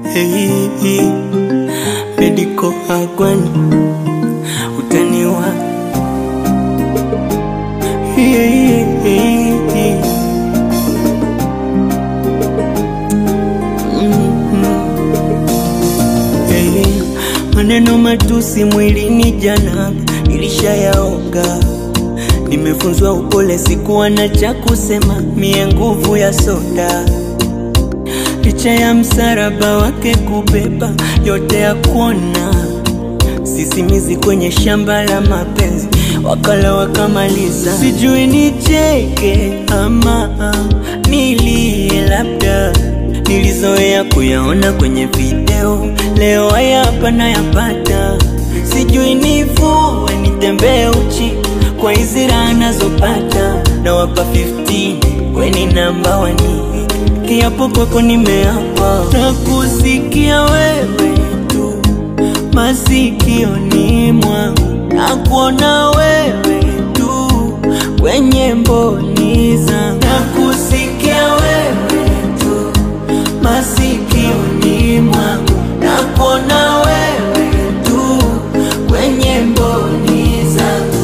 hey, Medical Agwani utaniwa hey, hey, hey. Hey, maneno matusi mwilini jana nilishayaoga, nimefunzwa upole, sikuwa na cha kusema, mie nguvu ya soda, licha ya msaraba wake kubeba yote ya kuona, sisimizi kwenye shamba la mapenzi, wakala wakamaliza, sijui nicheke ama nilie labda nilizoea kuyaona kwenye video, leo haya hapa nayapata. Sijui nivue nitembee uchi kwa hizi raha nazopata, na wapa 15 weni namba wani, kiapo kwako nimeapa na kusikia wewe tu masikioni mwangu na kuona wewe tu kwenye mboni zangu na kusikia wewe tu masikioni mwangu na kuona wewe tu kwenye mboni zangu.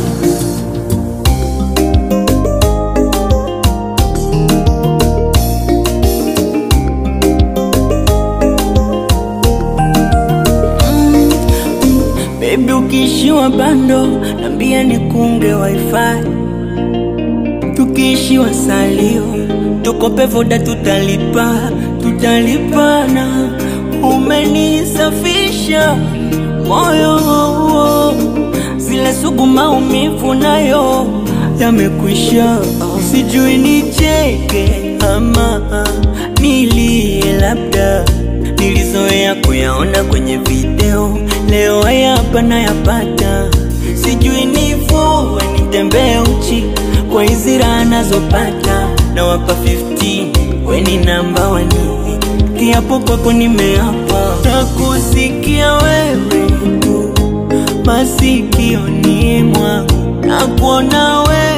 Baby, ukiishiwa bando nambia nikunge wifi, tukiishiwa salio tukope voda, tutalipa tutalipana. Umenisafisha moyo, zile sugu maumivu nayo yamekwisha. Sijui nicheke ama nilie, labda nilizoea kuyaona kwenye video, leo haya hapa nayapata. Sijui nivue nitembee uchi kwa hizi raha nazopata, na wapa 15 weni namba wani, kiapo kwako nimeapa na kusikia wewe tu masikioni mwangu na kuona wewe